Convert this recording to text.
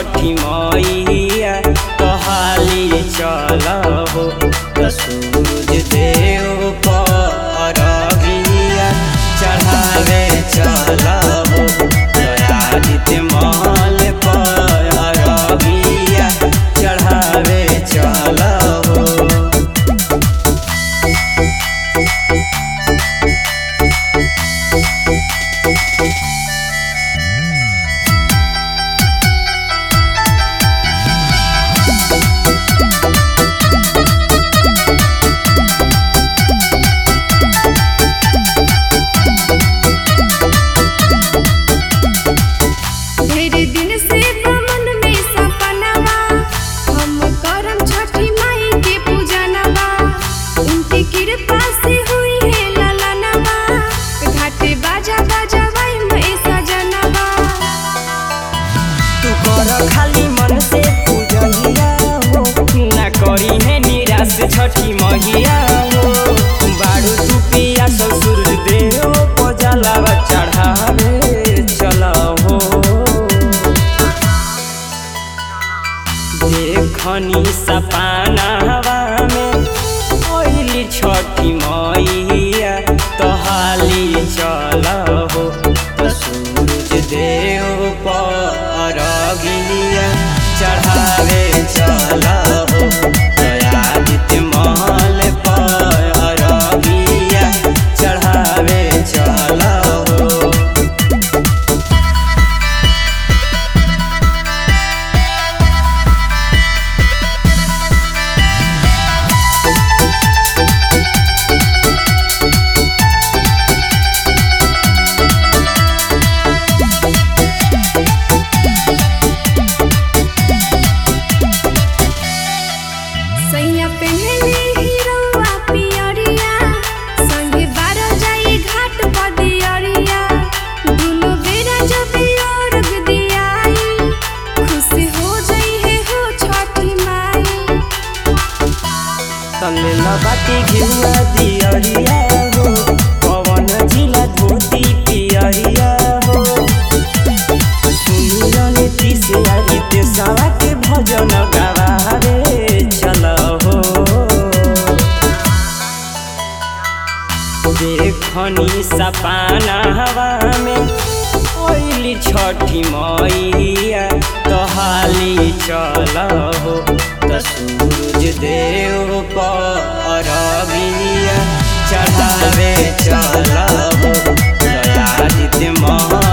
छठी मैया तहाली चलहो त सूरज देव परबिया चढ़ावे चलहो दयादित्य महल परबिया चढ़ावे चलहो ढेर दिन से मन में सपनवा हम करम छठी माई के पूजनवा उनकी कृपा से हुई है ललनवा घाटे बाजा बाजा वाई में सजनवा तू कर खाली मन से पूजहिया हो ना करी है निराश छठी मैया हो बाड़ू तू पिया ससुर देव पजलावा चढ़ावे चल हो देखनी सपनावा में ओइली छठी मैया तहाली चल हो त सूरज देव परगिया चढ़ावे चल हो दयादित्य महल परगिया चढ़ावे चल हो सैया पहले हीरोवा पियरिया संगे बारो जाई घाट बदियरिया दुनो बेरा जब अर्घ दियाई खुश हो जाई है हो छठी माई तले लबाटी घिउआ दियरिया हो पवन जिला धोती पियरिया हो सुनिरने तिसे आदित्य सावा के भजन गावारे चल हो देखनी सपाना हवा में ओइली छठी मैया तहाली चल हो त सूरज देव परबिया चढ़ावे चल हो दयादित्य महा